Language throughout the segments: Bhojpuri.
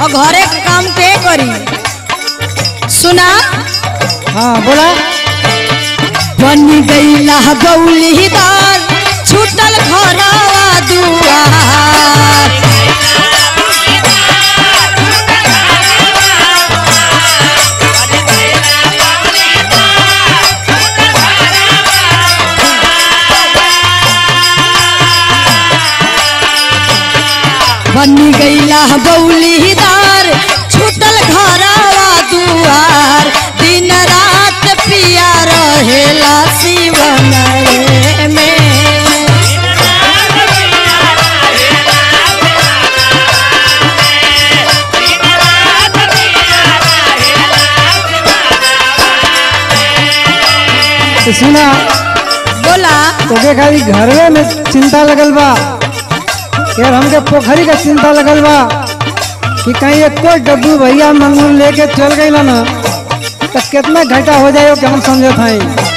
और घरे के काम के करी सुना हाँ बोला बन गईला गौलीदार छूटल घरवा दुआर बन गईला बौलीदार छूटल घरवा दुआर दिन रात पिया रहेला शिवन रे में तो सुना बोला तोके खाली घरवे में चिंता लगल बा यार हमके पोखरी का चिंता लगल बा कि कहीं एक कोई डब्बू भैया मंगूर लेके चल गई ना तो कितना घाटा हो जाए कि हम समझे थे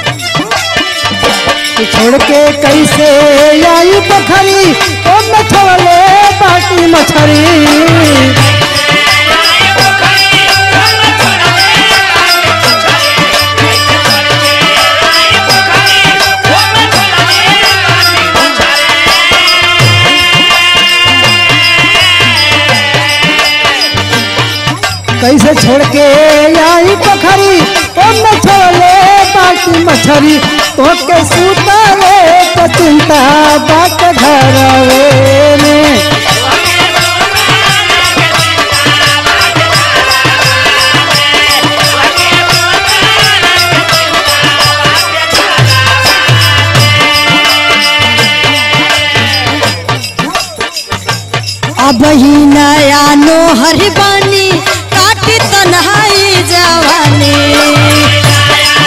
कि छोड़ के कैसे आई पोखरी ओ मछवले बाटी मछरी कैसे छोड़ के आई पोखरी ओ मछोले बाटी मछरी तो के सुतावे तो चिंता बात घरवे में अब ही नया नोहर बानी काटी तन्हाई जवानी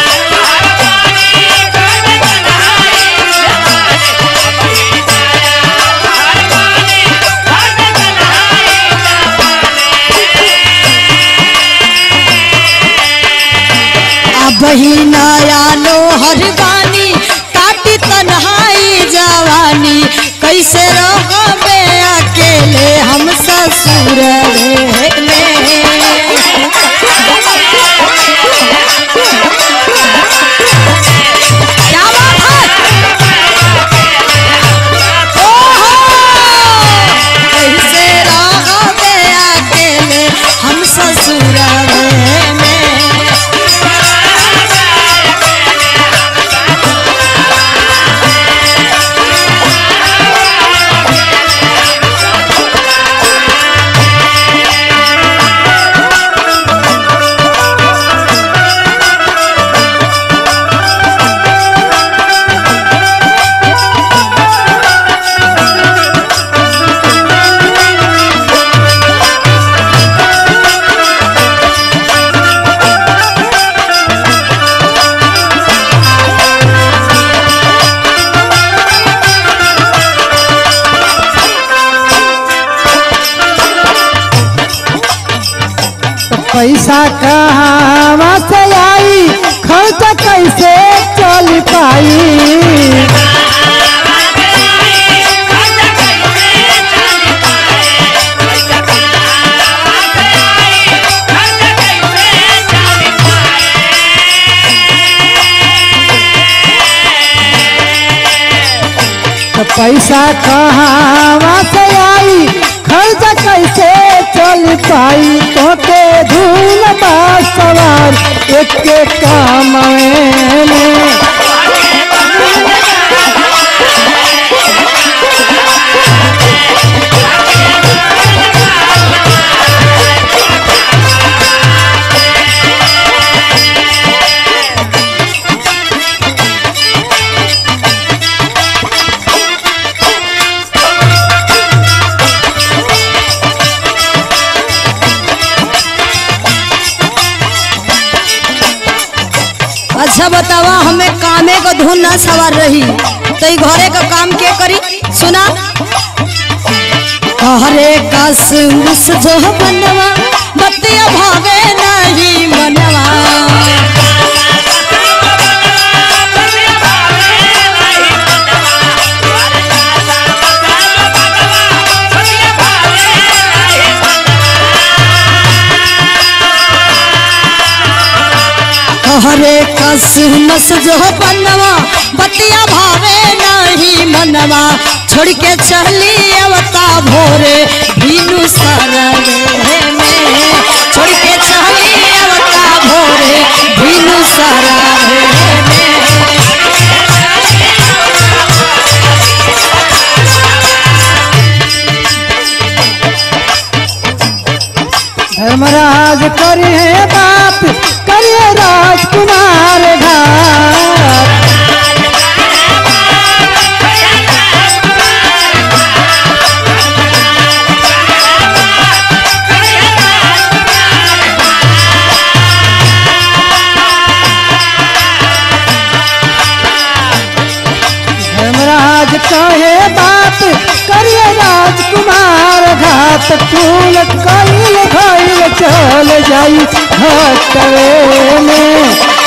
अब ही नया नोहर बानी काटी तन्हाई जवानी कैसे रहोगे अकेले हम ससुर में क्या बात है ओहो! कैसे रहोगे अकेले हम ससुर में तो पैसा कहाँ से आई खर्च कैसे चल पाई तो पैसा कहाँ से आई खर्च कैसे चल पाई तो के धूल बा सवार एक के काम में अच्छा बतावा हमें कामे को धुन ना सवार रही तो ई घरे का काम के करी सुना हरे कस मुस जो बनवा बतिया भावे नहीं मनवा कसमस जो बनवा बतिया भावे नहीं मनवा छोड़ के चली अवता भोरे भीनु सरवे में छोड़ के चली अवता भोरे भीनु सरवे में धर्मराज करी है बात करिए राजकुमार घाट धर्मराज कहे बात करिए राजकुमार घाट फूल कईल भइल चल जाई घटवे में